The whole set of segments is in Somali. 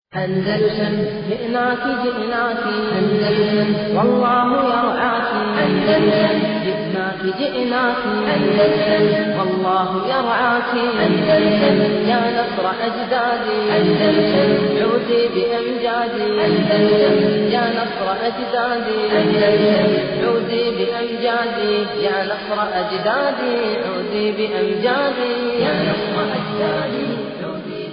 أندلسن جئناك جئناك أندلسن والله يرعاك أندلسن جئناك جئناك أندلسن والله يرعاك أندلسن يا نصر أجدادي أندلسن عودي بأمجادي أندلسن يا نصر أجدادي أندلسن عودي بأمجادي يا نصر أجدادي عودي بأمجادي يا نصر أجدادي عودي بأمجادي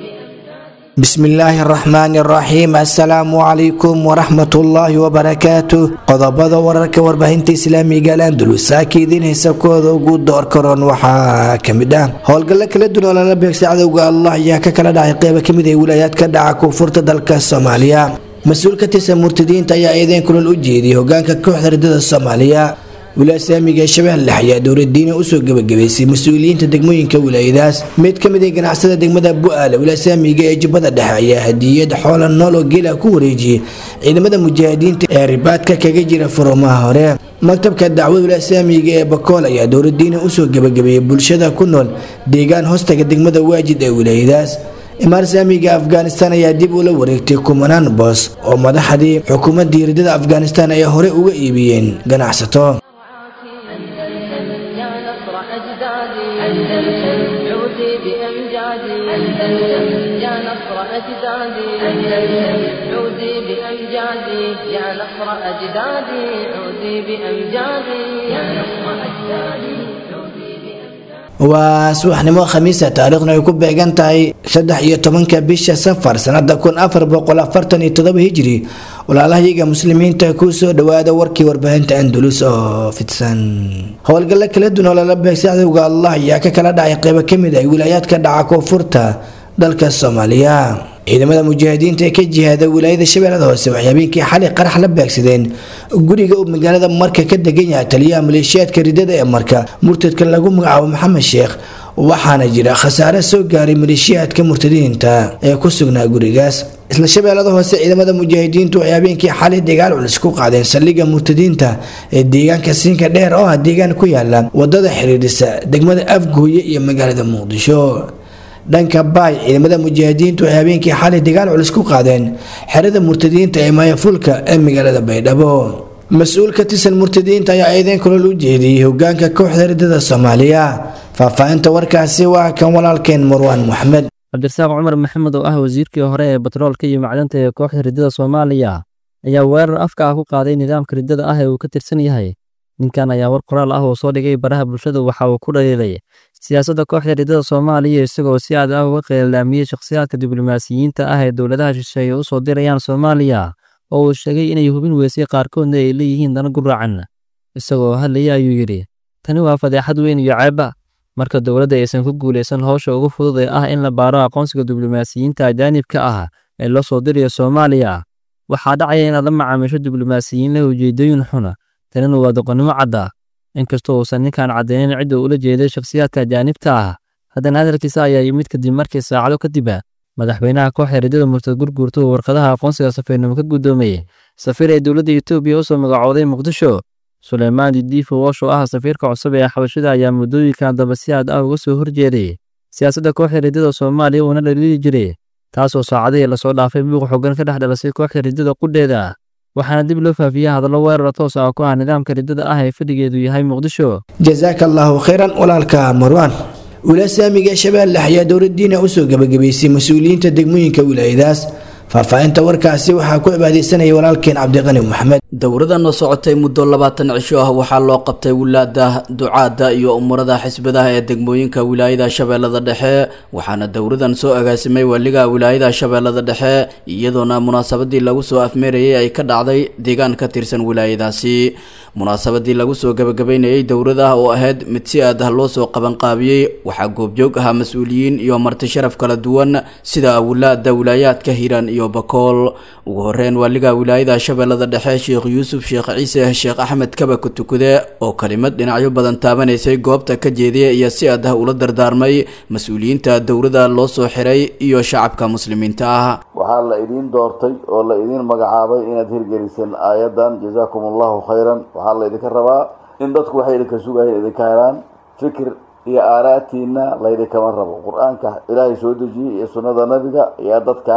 bismillaahi araxmaani araxiim assalaamu calaykum waraxmatullaahi wabarakaatu qodobada wararka warbaahinta islaamiga al andalus saaka idiin haysa kooda ugu door karoon waxaa kamid ah howlgallo kala duwan oo lala beegsay cadowga allah ayaa ka kala dhacay qeyba kamid ee wilaayaad ka dhaca koonfurta dalka soomaaliya mas-uul ka tirsan murtadiinta ayaa eedeen kulan u jeediyay hogaanka kooxda ridada soomaaliya wilaaya islaamiga ee shabeelle ayaa dowladiina usoo gebagabaysay mas-uuliyiinta degmooyinka wilaayadaas mid ka mid ah ganacsada degmada bu-aale wilaaya islaamiga ee jubbada dhexe ayaa hadiyad xoola nool oo geela ku wareejiyey ciidamada mujaahidiinta ee ribaadka kaga jira furumaha hore maktabka dacwada wilaaya islaamiga ee bakool ayaa dowladiina usoo gebagabeeyey bulshada ku nool deegaan hoostaga degmada waajid ee wilaayadaas imaar islaamiga afghanistan ayaa dib ula wareegtay kumanaan boos oo madaxdii xukuumadii ridada afghanistan ay hore uga iibiyeen ganacsato أندلسن يا نصر أجدادي أندلسن عودي بأمجادي أندلسن يا نصر أجدادي أندلسن عودي بأمجادي يا نصر أجدادي عودي بأمجادي يا نصر أجدادي عودي بأمجادي waa subaxnimo khamiisa taariikhna ay ku beegan tahay saddex iyo tobanka bisha safar sanada kun afar boqol afartan iyo todoba hijiri walaalahayaga muslimiinta kusoo dhawaada warkii warbaahinta andalus oo fidsan howlgallo kala duwan oo lala beegsay cadowga allah ayaa ka kala dhacay qeybo kamid ah wilaayaadka dhaca koonfurta dalka soomaaliya ciidamada mujaahidiinta ee ka jihaada wilaayada shabeellada hoose waxay habeenkii xalay qarax la beegsadeen guriga uu magaalada marka ka degan yahay taliyaha maleeshiyaadka ridada ee marka murtadka lagu magacaabo maxamed sheekh waxaana jira khasaare soo gaaray maleeshiyaadka murtadiinta ee ku sugnaa gurigaas isla shabeellada hoose ciidamada mujaahidiintu waxay habeenkii xalay dagaal culus ku qaadeen saldhigga murtadiinta ee deegaanka siinka dheer oo ah deegaan ku yaala wadada xiriirisa degmada afgooye iyo magaalada muqdisho dhanka baay ciidamada mujaahidiintu waxay habeenkii xalay dagaal culus ku qaadeen xerada murtadiinta ee maayafulka ee magaalada baydhabo mas-uul ka tirsan murtadiinta ayaa eedeen kulol u jeediyey hogaanka kooxda ridada soomaaliya faahfaahinta warkaasi waa kan walaalkeen marwaan moxamed cabdirasaaq cumar maxamed oo ah wasiirkii hore ee batroolka iyo macdanta ee kooxda ridada soomaaliya ayaa weerar afka ah ku qaaday nidaamka ridada ah ee uu ka tirsan yahay ninkan ayaa war qoraal ah oo soo dhigay baraha bulshada waxa uu ku dhaliilay siyaasadda kooxda ridada soomaaliya isagoo si aad ah uga qeelaamiyey shakhsiyaadka diblomaasiyiinta ah ee dowladaha shisheeye u soo dirayaan soomaaliya oo uu sheegay inay hubin weysay qaarkoodna ay leeyihiin dana guraacan isagoo hadlaya ayuu yidhi tani waa fadeexad weyn iyo ceeba marka dowladda aysan ku guulaysan howsha ugu fudud ee ah in la baaro aqoonsiga diblomaasiyiinta ajaanibka ah ee loo soo dirayo soomaaliya waxaa dhacaya inaad la macaamisho diblomaasiyiin leh ujeedooyin xuna tanina waa doqonnimo cadda inkastoo uusan ninkan caddeynin cidda ula jeeday shakhsiyaadka ajaanibta ah haddana hadalkiisa ayaa yimid kadib markii saacado kadib madaxweynaha kooxda ridada murtad gurguurta uu warqadaha aqoonsiga safiirnimo ka guddoomayey safiir ee dowladda etoobiya usoo magacooday muqdisho suleymaan didiifo woosh oo ah safiirka cusub ee xabashada ayaa muddooyinkan daba si aad ah uga soo horjeeday siyaasadda kooxda ridada soomaaliya uuna dhaliili jiray taasoo saacadihii lasoo dhaafay buuq xoogan ka dhex dhalasay kooxda ridada qudheeda waxaana dib loo faafiyey hadallo weerar toos ah ku ah nidaamka ridada ah ee fadhigeedu yahay muqdisho jasaaka allaahu khayran walaalka marwaan wilaaya islaamiga ee shabeelle ayaa dowladiina usoo gebagabaysay mas-uuliyiinta degmooyinka wilaayadaas faahfaahinta warkaasi waxaa ku cibaadeysanaya walaalkeen cabdiqani maxamed dowradan oo socotay muddo labaatan cisho ah waxaa loo qabtay wilaada ducaada iyo umurada xisbadaha ee degmooyinka wilaayada shabeellada dhexe waxaana dowradan soo agaasimay waaliga wilaayada shabeellada dhexe iyadoona munaasabadii lagu soo afmeerayay ay ka dhacday deegaan ka tirsan wilaayadaasi munaasabadii lagu soo gabagabeynayay dowrada oo ahayd mid si aad ah loo soo qabanqaabiyey waxaa goobjoog ahaa mas-uuliyiin iyo marti sharaf kala duwan sida wilaada wilaayaadka hiiraan iyo bakool ugu horeyn waaliga wilaayada shabeellada dhexe sheekh yuusuf sheekh ciise sheekh axmed kaba kutukude oo kelimad dhinacyo badan taabanaysay goobta ka jeediya iyo si aad ah ula dardaarmay mas-uuliyiinta dowrada loo soo xiray iyo shacabka muslimiinta ah waxaa la idiin doortay oo la idiin magacaabay inaad hirgeliseen aayadan jazaakum allahu khayran waxaa la idinka rabaa in dadku waxay idinka sugayeen idinka helaan fikir iyo aaraatiina laydinkama rabo qur-aanka ilaahay soo dejiyey iyo sunnada nabiga ayaa dadkan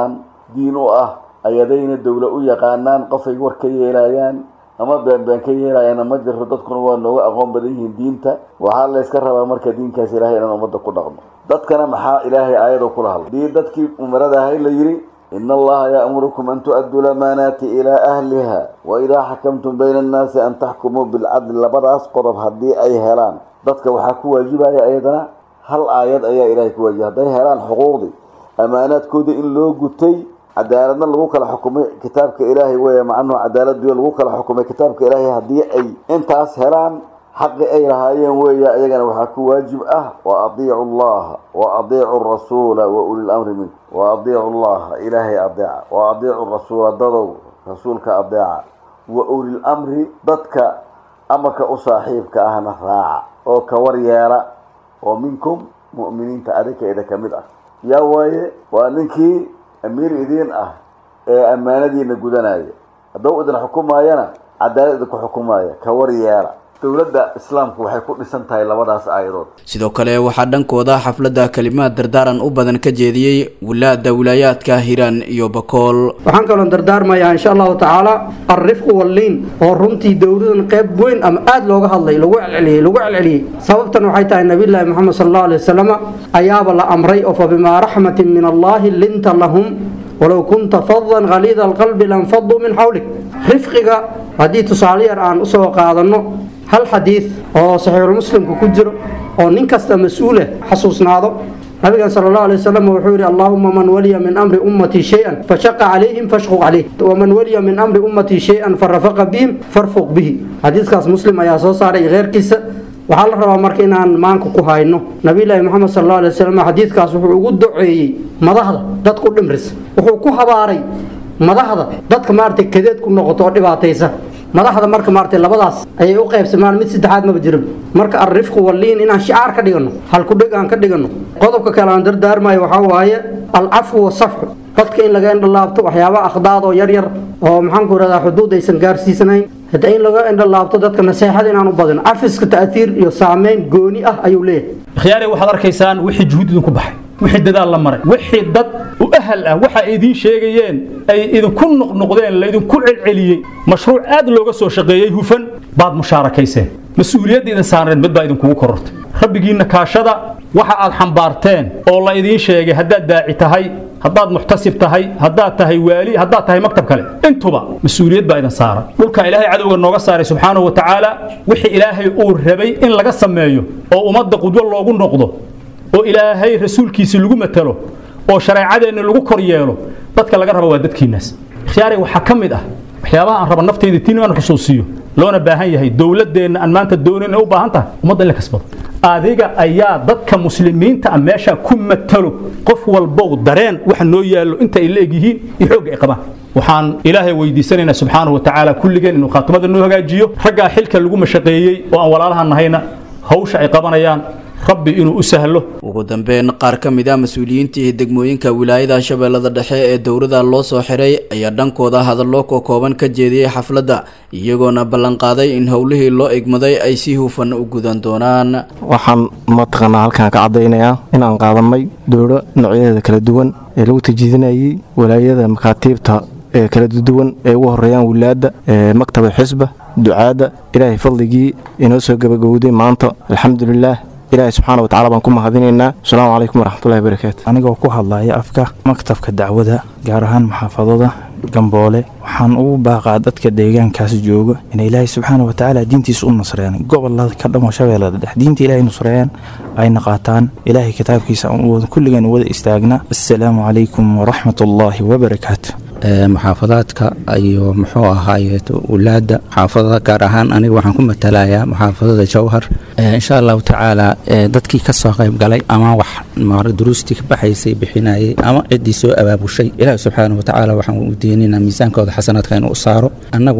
diin u ah ayadayna dowla u yaqaanaan qofay war ka yeelayaan ama beenbeen ka yeelayaana ma jiro dadkuna waa nooga aqoon badan yihiin diinta waxaa layska rabaa marka diinkaas ilaahay inaan ummadda ku dhaqmo dadkana maxaa ilaahay aayado kula hadlay dii dadkii umarada ahay la yidhi in allaha ya'murukum an tu'adduu lamaanaati ilaa ahliha wa idaa xakamtum bayna annaasi an taxkumuu bilcadli labadaas qodob haddii ay helaan dadka waxaa ku waajibaya ayadana hal aayad ayaa ilaahay ku waajiba hadday helaan xuquuqdii amaanaadkoodii in loo gutay cadaaladna lagu kala xukumay kitaabka ilaahay weeye macnuhu cadaaladiyo lagu kala xukumay kitaabka ilaahay haddii ay intaas helaan xaqi ay lahaayeen weeye ayagana waxaa ku waajib ah wa adiicu allaha wa adiicu rasuula wa ulil amri mink wa adiicu allaha ilaahay adeeca wa adiicu rasuula dadow rasuulka adeeca wa ulil amri dadka amarka u saaxiibka ahna raaca oo ka war yeela oo minkum mu'miniinta adinkeeda ka mid ah yaa waaye waa ninkii amiir idiin ah ee ammaanadiina gudanaya hadduu idin xukumaayana cadaalad idinku xukumaaya ka war yeela dowladda islaamku waxay ku dhisan tahay labadaas aayadood sidoo kale waxaa dhankooda xafladda kalimaad dardaaran u badan ka jeediyey wilaada wilaayaadka hiiraan iyo bakool waxaan kaloon dardaarmayaa insha allahu tacaala alrifqu walliin oo runtii dowladan qayb weyn ama aada looga hadlay lagu celceliyey lagu celceliyey sababtan waxay tahay nabiyullaahi moxamed sala allahu alay wasalama ayaaba la amray oo fa bimaa raxmatin min allahi linta lahum walow kunta fadan khaliida alqalbi lanfaduu min xawlik rifqiga haddii tusaale yar aan usoo qaadanno hal xadiid oo saxiixulmuslimka ku jiro oo nin kasta mas-uuleh xasuusnaado nabigan sala allahu alay wasalam wuxuu yidhi allaahuma man waliya min amri ummatii shay-an fashaqa calayhim fashquq calayh waman waliya min amri ummatii shay-an farafaqa bihim farfuq bihi xadiidkaas muslim ayaa soo saaray kheyrkiisa waxaa la rabaa marka inaan maanka ku hayno nabiyulaahi moxamed sal allahu alay wasalam xadiidkaas wuxuu ugu duceeyey madaxda dadku dhimris wuxuu ku habaaray madaxda dadka maaragtay kadeed ku noqoto oo dhibaataysa madaxda marka maaragtay labadaas ayay u qaybsamaan mid saddexaad maba jirin marka alrifqu walliin inaan shicaar ka dhigano halkudheg aan ka dhigano qodobka kale aan dardaarmayo waxaa waaye alcafwu wasafxu dadka in laga indhalaabto waxyaaba akhdaad oo yar yar oo maxaanku irahdaa xuduud aysan gaarsiisanayn hadda in laga indhalaabto dadka naseexada inaan u badin cafiska ta'tiir iyo saameyn gooni ah ayuu leeyahay khiyaare waxaad arkaysaan wixii juhud idinku baxay wixii dadaal la maray wixii dad u ahal ah waxa ay idiin sheegayeen ay idinku noqnoqdeen laydinku celceliyey mashruuc aad looga soo shaqeeyey hufan baad mushaarakayseen mas-uuliyadda idin saarneed mid baa idinkugu korortay rabbigiinna kaashada waxa aad xambaarteen oo la idiin sheegay haddaad daaci tahay haddaad muxtasib tahay haddaad tahay waali haddaad tahay maktab kale intuba mas-uuliyad baa idin saaran dhulka ilaahay cadowga nooga saaray subxaanahu wa tacaala wixii ilaahay uu rabay in laga sameeyo oo ummadda qudwo loogu noqdo oo ilaahay rasuulkiisi lagu matalo oo shareecadeenna lagu kor yeelo dadka laga raba waa dadkiinnaas khiyaare waxaa ka mid ah waxyaabaha aan raba nafteyda tiin inaan xusuusiyo loona baahan yahay dowladeenna aan maanta doonin u baahan tahay ummadda in la kasbado adiga ayaa dadka muslimiinta ah meesha ku matalo qof walbow dareen waxa noo yaallo inta ay la egyihiin iyo xoogga ay qabaan waxaan ilaahay weydiisanaynaa subxaanahu wa tacaala kulligeen inuu khaatimada noo hagaajiyo raggaa xilka lagu mashaqeeyey oo aan walaalaha nahayna hawsha ay qabanayaan rabbi inuu u sahlo ugu dambeyn qaar ka mid ah mas-uuliyiintii degmooyinka wilaayada shabeellada dhexe ee dowladda loo soo xiray ayaa dhankooda hadallo ka kooban ka jeediyey xafladda iyagoona ballanqaaday in howlihii loo egmaday ay si hufan u gudan doonaan waxaan mataqaanaa halkaan ka caddaynayaa inaan qaadanay dowlo noocyadeeda kala duwan ee lagu tajiidinayay walaayada makaatiibta ee kala duwan ee ugu horeeyaan wilaadda ee maktaba xisba ducaadda ilaahay fadligii inoo soo gabagowday maanta alxamdulilaah ilaahay subxaana watacala baan ku mahadinaynaa asalaamu calaykum waraxmatullahi barakaatu anigoo ku hadlaya afka maktabka dacwada gaar ahaan maxaafadada gamboole waxaan ugu baaqaa dadka deegaankaas jooga inay ilaahay subxaana watacaala diintiisa u nasreeyaan gobolada ka dhamo shabeellada dhex diinta ilaahay nusreeyaan ayna qaataan ilaahay kitaabkiisa kulligeen wada istaagna assalaamu calaykum waraxmatullaahi wabarakaatu muxaafadaadka iyo muxuu ahaaye wulaada muxaafadada gaar ahaan aniga waxaan ku matalayaa muxaafadada jowhar insha allahu tacaala dadkii ka soo qayb galay ama wax duruustii ka baxaysay bixinayay ama ciddii soo abaabushay ilaahi subxaana wa tacaala waxaan u deeninaa miisaankooda xasanaadka inuu saaro annaguna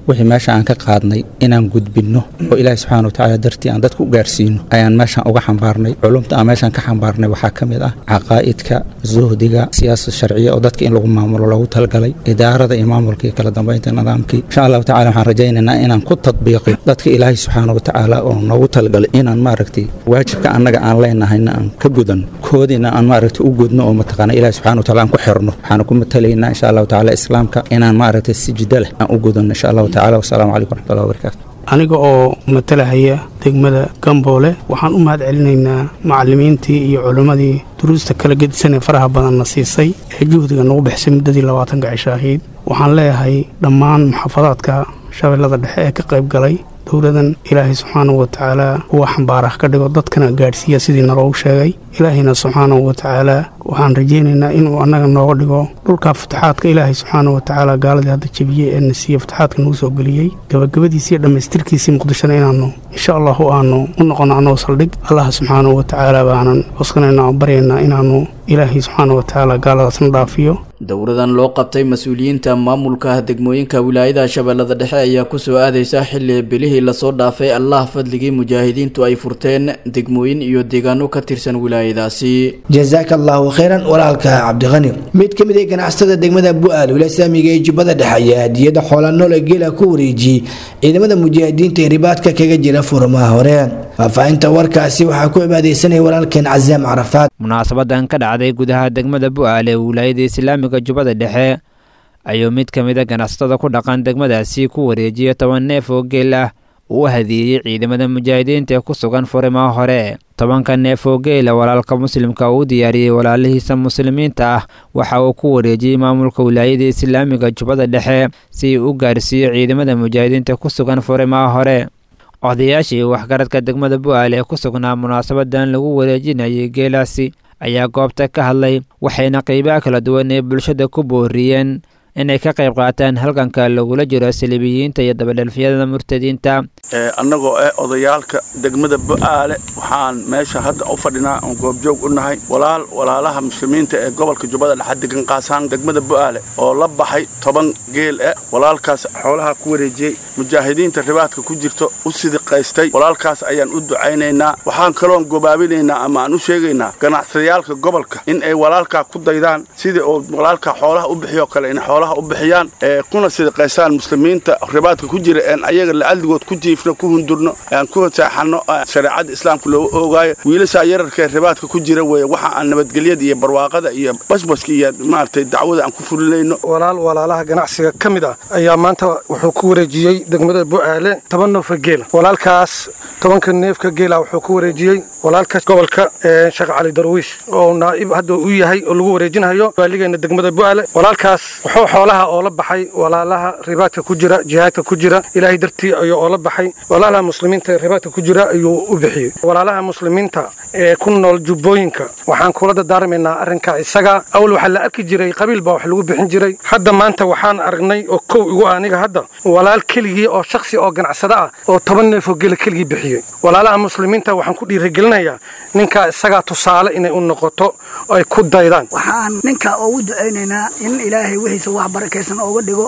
wixii meesha aan ka qaadnay inaan gudbinno oo ilaahi subxaana watacaala dartii aan dadku u gaarsiino ayaan meeshan uga xambaarnay culumta aan meeshan ka xambaarnay waxaa ka mid ah caqaa'idka zuhdiga siyaasad sharciya oo dadka in lagu maamulo loogu talagalay idaarada iyo maamulka iyo kala dambeynta nidaamkii insha allahu tacala waxaan rajaynaynaa inaan ku tadbiiqi dadka ilaahi subxaana watacaala oo noogu talagalay inaan maaragtay waajibka annaga aan leenahayna aan ka gudan koodiina aan maaragtay u gudno oo mataqaana ilaahi subxana wataala aan ku xirno waxaan ku matalaynaa insha allahu tacala islaamka inaan maaragtay sijida leh aan u gudano insha allahu tacala wasalaamu calaykum waraxmatullahi wabarakaatu aniga oo matalahaya degmada gamboole waxaan u mahad celinaynaa macallimiintii iyo culimmadii duruusta kala gedisan ee faraha badanna siisay ee juhdiga nagu bixisay muddadii labaatanka cisho ahayd waxaan leeyahay dhammaan muxaafadaadka shabeellada dhexe ee ka qayb galay dowladan ilaahay subxaanahu watacaala kuwa xambaarah ka dhigo dadkana gaadhsiiya sidii naloogu sheegay ilaahayna subxaanahu watacaala waxaan rajaynaynaa inuu annaga nooga dhigo dhulkaa fataxaadka ilaahay subxaanahu watacaala gaaladii hadda jebiyey ee na siiye fataxaadka nagu soo geliyey gabagabadiisii iyo dhammaystirkiisii muqdishona inaannu insha allahu aanu u noqono annagoo saldhig allah subxaanahu watacaala baanan coskanayna oo baryaynaa inaannu ilaahay subxaanahu watacaala gaaladaasna dhaafiyo dowladan loo qabtay mas-uuliyiinta maamulka degmooyinka wilaayada shabeellada dhexe ayaa kusoo aadaysa xilli bilihii lasoo dhaafay allah fadligii mujaahidiintu ay furteen degmooyin iyo deegaano ka tirsan wilaayadaasi jazaaka allahu khayran walaalka cabdiqani mid ka mid ah ganacsatada degmada bu-aal wila saamiga ee jubbada dhexe ayaa hadiyada xoola noole geela ku wareejiyey ciidamada mujaahidiinta ee ribaadka kaga jira furmaha hore faahfaahinta warkaasi waxaa ku cibaadeysanaya walaalkeen casaam carafaad munaasabadan ka dhacday gudaha degmada bu-aal ee wilaayada islaamiga jubbada dhexe ayuu mid ka mid a ganacsatada ku dhaqan degmadaasi ku wareejiyay toban neef oo geel ah uu u hadiyeeyey ciidamada mujaahidiinta ee ku sugan furimaha hore tobanka neef oo geela walaalka muslimka uu u diyaariyey walaalihiisa muslimiinta ah waxa uu ku wareejiyey maamulka wilaayada islaamiga jubbada dhexe si uu u gaarsiiyo ciidamada mujaahidiinta ku sugan furimaha hore odayaashii waxgaradka degmada bu-aal ee ku sugnaa munaasabadan lagu wareejinayay geelaasi ayaa goobta ka hadlay waxayna qeybaha kala duwan ee bulshada ku booriyeen inay ka qayb qaataan halganka lagula jiro saliibiyiinta iyo dabadhelfyada murtadiinta annagoo ah odayaalka degmada bu-aale waxaan meesha hadda u fadhinaa oon goobjoog u nahay walaal walaalaha muslimiinta ee gobolka jubbada dhexe degan qaasaan degmada bu-aale oo la baxay toban geel ah walaalkaas xoolaha ku wareejiyey mujaahidiinta ribaadka ku jirto u sidiqaystay walaalkaas ayaan u ducaynaynaa waxaan kaloon gobaabinaynaa ama aan u sheegaynaa ganacsatayaalka gobolka in ay walaalkaa ku daydaan sidii oo walaalkaa xoolaha u bixiyo kale in xoolaha u bixiyaan ee kuna sidiqaystaan muslimiinta ribaadka ku jira een ayaga lacadligood ku jiifno ku hundurno aan ku seexanno shareecada islaamka loogu oogaayo wiilashaa yararka ee ribaadka ku jira weeye waxa aan nabadgelyada iyo barwaaqada iyo basbaska iyo maaragtay dacwada aan ku fulinayno walaal walaalaha ganacsiga ka mid ah ayaa maanta wuxuu ku wareejiyey degmada bu-aale toban neefka geela walaalkaas tobanka neefka geela wuxuu ku wareejiyey walaalka gobolka sheekh cali darwiish oo naa'ib hadda u yahay oo lagu wareejinayo waaligeena degmada bu-aale walaalkaas wuxuu xoolaha oo la baxay walaalaha ribaadka ku jira jihaadka ku jira ilaahay dartii ayuu oo la baxay walaalaha muslimiinta ee ribaadka ku jira ayuu u bixiyey walaalaha muslimiinta ee ku nool jubbooyinka waxaan kula dardaarmaynaa arrinkaa isaga awal waxaa la arki jiray qabiil baa wax lagu bixin jiray hadda maanta waxaan aragnay oo kow igu aniga hadda walaal keligii oo shaksi oo ganacsada ah oo toban neef oo gela keligii bixiyey walaalaha muslimiinta waxaan ku dhiirigelinayaa ninkaa isagaa tusaale inay u noqoto oo ay ku daydaan waxaan ninkaa ugu ducaynaynaa in ilaahay wixiisa wax barakaysan ooga dhigo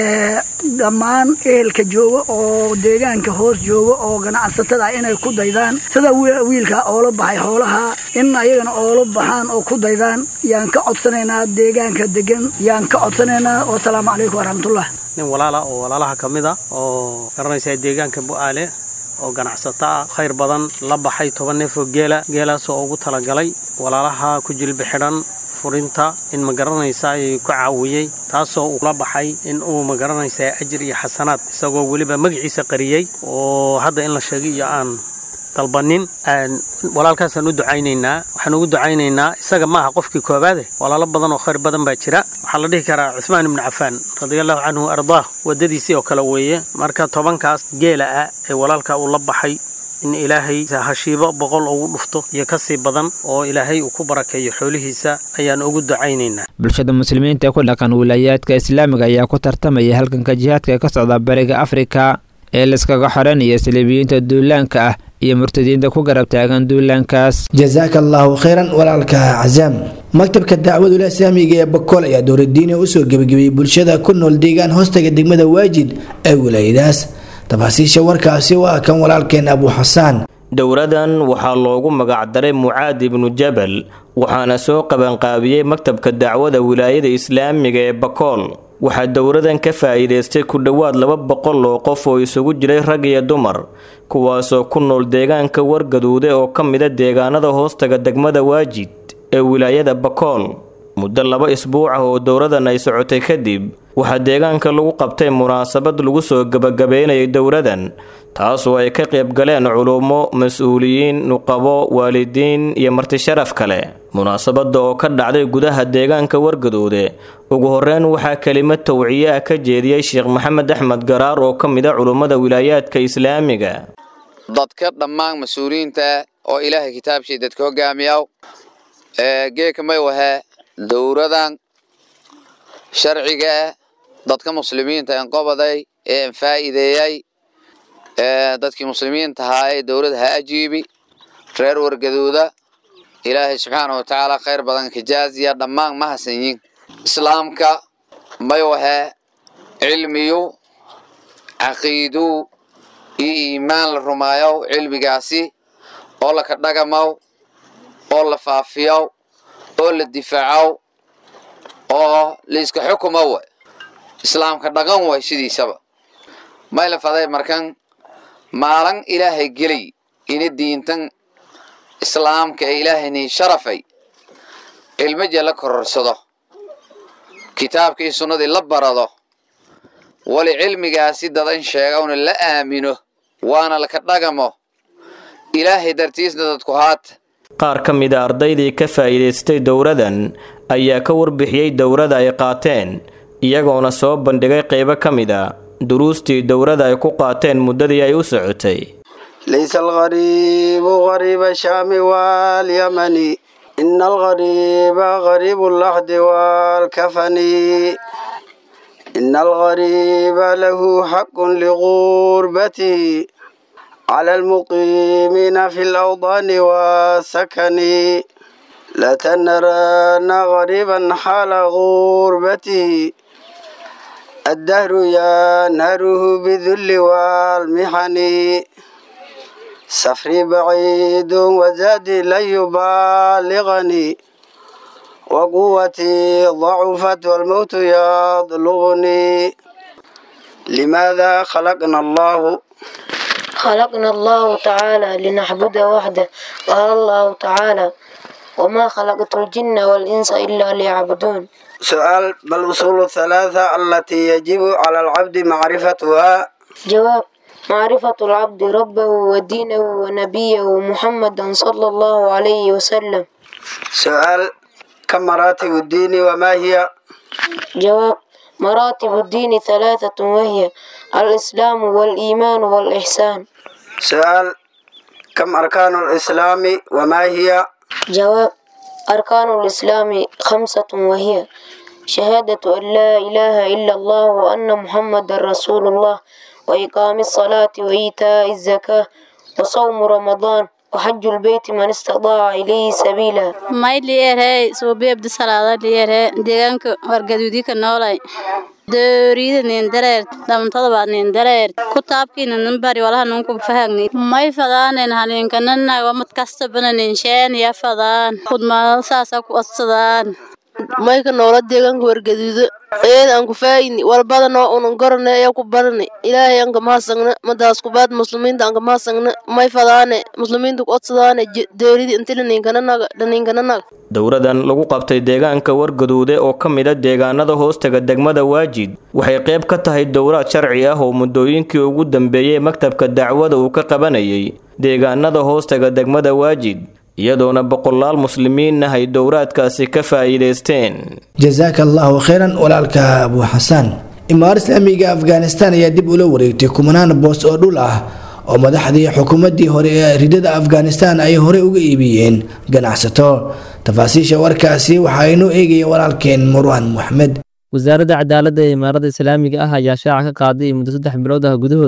dhammaan ehelka jooga oo deegaanka hoos jooga oo ganacsatada ah inay ku daydaan sida wiilka oola baxay xoolaha in ayagana oola baxaan oo ku daydaan yaan ka codsanaynaa deegaanka degan yaan ka codsanaynaa wasalaamu calaykum waraxmatullah nin walaala oo walaalaha ka mid a oo garanaysaa deegaanka bu-aale oo ganacsato ah khayr badan la baxay toban neef oo geela geelaasoo ugu talagalay walaalaha ku jilbi xidhan furinta in ma garanaysaa ayuu ku caawiyey taasoo uu la baxay in uu ma garanaysaa ajir iyo xasanaad isagoo weliba magaciisa qariyey oo hadda in la sheegay iyo aan dalbanin walaalkaasaan u ducaynaynaa waxaan ugu ducaynaynaa isaga maaha qofkii koobaade walaalo badan oo khayr badan baa jira waxaa la dhihi karaa cusmaan ibnu cafaan radiallahu canhu ardaah waddadiisii oo kale weeye marka tobankaas geela ah ee walaalka uu la baxay in ilaahay hashiibo boqol ugu dhufto iyo ka sii badan oo ilaahay uu ku barakeeyo xoolihiisa ayaan ugu ducaynaynaa bulshada muslimiinta ee ku dhaqan wilaayaadka islaamiga ayaa ku tartamaya halganka jihaadka ee ka socda bariga afrika ee laiskaga xoranaya saliibiyiinta duulaanka ah iyo murtadiinta ku garab taagan duulaankaas jasaaka allaahu khayran walaalka casaam maktabka dacwadula islaamiga ee bakool ayaa dowladiina usoo gebagabeeyey bulshada ku nool deegaan hoostaga degmada waajid ee wilaayadaas tafaasiisha warkaasi waa kan walaalkeen abu xasaan dowradan waxaa loogu magacdaray mucaad ibnu jabal waxaana soo qabanqaabiyey maktabka dacwada wilaayada islaamiga ee bakool waxaa dowradan ka faa'iidaystay ku dhowaad laba boqol oo qof oo isugu jiray rag iyo dumar kuwaasoo ku nool deegaanka wargaduude oo ka mida deegaanada hoostaga degmada waajid ee wilaayada bakool muddo laba isbuuc ah oo dowradan ay socotay kadib waxaa deegaanka lagu qabtay munaasabad lagu soo gebagabeynayay dowradan taasoo ay ka qayb galeen culummo mas-uuliyiin nuqabo waalidiin iyo martisharaf kale munaasabadda oo ka dhacday gudaha deegaanka wargaduude ugu horeyn waxaa kelimad tawciye ah ka jeediyey sheekh maxamed axmed garaar oo ka mid a culummada wilaayaadka islaamiga dadka dhammaan mas-uuliyiinta ah oo ilaahay kitaabshii dadka hogaamiyaw geeka may wahee dowradan sharciga ah dadka muslimiinta en qobaday ee en faa'iideeyay dadkii muslimiinta ahaa ee dowladda ha ajiibi reer wargaduuda ilaahay subxaana wa tacaala khayr badan kajaaziya dhammaan ma hasanyin islaamka may wahee cilmiyu caqiidu iyo iimaan la rumaayow cilmigaasi oo laka dhagamaw oo la faafiyow oo la difaacow oo laiska xukumo way islaamka dhaqan way sidiisaba may la faday markan maalin ilaahay gelay ina diintan islaamka ee ilaahayni sharafay cilmaja la kororsado kitaabka iyo sunnadii la barado wali cilmigaasi dadan sheegawna la aamino waana laka dhagamo ilaahay dartiisna dadku haata qaar ka mid a ardaydii ka faa'iidaystay dowradan ayaa ka warbixiyey dowrada ay qaateen iyagoona soo bandhigay qaybo ka mid a duruustii dowrada ay ku qaateen muddadii ay u socotay ليس الغريب غريب الشام واليمن إن الغريب غريب اللحد والكفن إن الغريب له حق لغربته على المقيمين في الأوطان والسكن لا تنرن غريبا حال غربته الدهر ينهره بالذل والمحن سفري بعيد وزادي لن يبالغني وقوتي ضعفت والموت يطلبني لماذا خلقنا الله خلقنا الله تعالى لنعبد وحده قال الله تعالى وما خلقت الجن والإنس إلا ليعبدون سؤال ما الأصول الثلاثة التي يجب على العبد معرفتها جواب معرفة العبد ربه ودينه ونبيه محمدا صلى الله عليه وسلم سؤال كم مراتب الدين وما هي جواب مراتب الدين ثلاثة وهي الإسلام والإيمان والإحسان سؤال كم أركان الإسلام وما هي جواب أركان الإسلام خمسة وهي شهادة أن لا إله إلا الله وأن محمد رسول الله وإقام الصلاة وإيتاء الزكاة وصوم رمضان وحج البيت من استطاع إليه سبيلا may liyeerhey suubi abdisalaada liyeerhe deegaanka wargaduudi ka noolay doorida nin dareer dhamantada baa nin dareer kutaabkiina nin bari walaha nunku fahagni may fadaanen haninkanana wamad kastabana nin sheen ya fadaan kudmaada saasa ku odsadaan mayka noola deegaanka wargaduudo eed aan ku faayini walbadanoo unan gorane ayaa ku barani ilaahay aan kamahasagna madaas kubaad muslimiinta aan kamahasagna may fadaane muslimiinta ku odsadaane dooridi inti dhaniinkananaga dhaniinkananaga dowradan lagu qabtay deegaanka wargaduude oo ka mid a deegaanada hoostaga degmada waajid waxay qayb ka tahay dowraad sharci ah oo muddooyinkii ugu dambeeyey maktabka dacwada uu ka qabanayay deegaanada hoostaga degmada waajid iyadoona boqolaal muslimiin ah ay dowraadkaasi ka faa'iidaysteen jasaaka allaahu khayran walaalka abu xasaan imaar islaamiga afghanistan ayaa dib ula wareegtay kumanaan boos oo dhul ah oo madaxdii xukuumaddii hore ee ridada afghanistan ay horey uga iibiyeen ganacsato tafaasiisha warkaasi waxaa inoo eegaya walaalkeen marwaan moxmed wasaaradda cadaaladda ee imaaradda islaamiga ah ayaa shaaca ka qaaday muddo saddex bilood ah gudahooda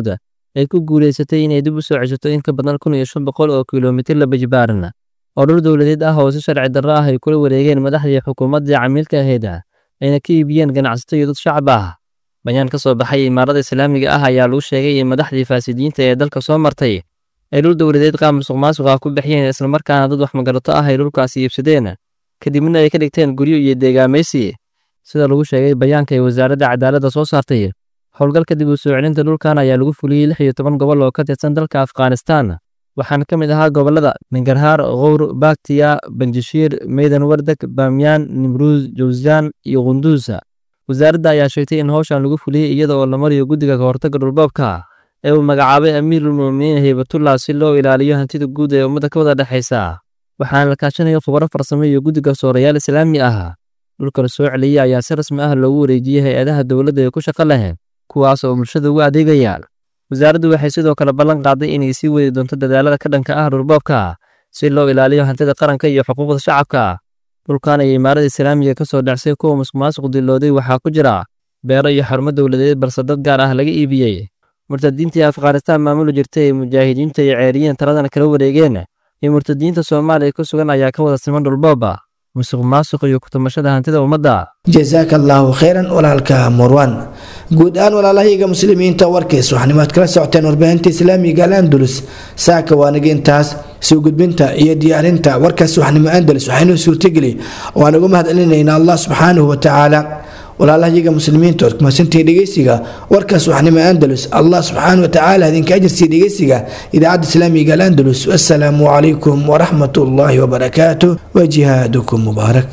ay ku guulaysatay inay dib u soo ceshato in ka badan kun iyo shan boqol oo kilomitir laba jibaaran oo dhul dowladeed ah oo si sharci darro ah ay kula wareegeen madaxdii xukuumaddii camiilka ahayd ayna ka iibiyeen ganacsato iyo dad shacab ah bayaan ka soo baxay imaarada islaamiga ah ayaa lagu sheegay in madaxdii faasidiinta ee dalka soo martay ay dhul dowladeed qaab musuq maasuq ah ku bixiyeen islamarkaana dad wax magarato ah ay dhulkaasi iibsadeen kadibna ay ka dhigteen guryo iyo deegaamaysi sida lagu sheegay bayaanka ay wasaaradda cadaaladda soo saartay howlgalka dib u soo celinta dhulkan ayaa lagu fuliyey lix iyo toban gobol oo ka tirsan dalka afghanistan waxaana ka mid ahaa gobollada mingarhaar kowr baktiya banjashiir meydan wardeg baamyaan nimruus jawsjaan iyo qunduusa wasaaradda ayaa sheegtay in howshan lagu fuliyey iyada oo la mariyo guddiga kahortagga dhulboobka ee uu magacaabay amiirulmu'miniin haybatullah si loo ilaaliyo hantida guud ee ummadda ka wada dhexaysa waxaana la kaashanaya khubaro farsamo iyo guddiga soorayaal islaami ah dhulka la soo celiyey ayaa si rasmi ah loogu wareejiyey hay-adaha dowladda ee ku shaqo leh kuwaas oo bulshada ugu adeegayaan wasaaraddu waxay sidoo kale ballan qaaday inay sii wadi doonto dadaalada ka dhanka ah dhulboobka si loo ilaaliyo hantida qaranka iyo xuquuqda shacabka dhulkan ay imaarada islaamiga ka soo dhacsay kuwa musuqmaasuq dilooday waxaa ku jira beero iyo xarumo dowladeed balse dad gaar ah laga iibiyey murtadiintii afghanistan maamuli jirtay ee mujaahidiinta iyo ceeriyiin taladana kala wareegeen iyo murtadiinta soomaaliya ku sugan ayaa ka wada siman dhulbooba musuq maasuq iyo kutumashada hantida ummadda jasaaka allaahu khayran walaalka murwan guud ahaan walaalahayaga muslimiinta warkiis waxanimaad kala socoteen warbaahinta islaamiga al andalus saaka waanaga intaas soo gudbinta iyo diyaarinta warkaas waxnimo andalus waxaynuu suurtageli waan ugu mahadcelinaynaa allah subxaanahu watacaala walaalahayaga muslimiinta ood kumasantii dhegeysiga warkaas waxnimo andalus allah subxaanahu watacaala idinka ajirsiiya dhegeysiga idaacadda islaamiga al andalus wassalaamu calaykum waraxmat ullaahi wabarakaatu wa jihaadukum mubaarak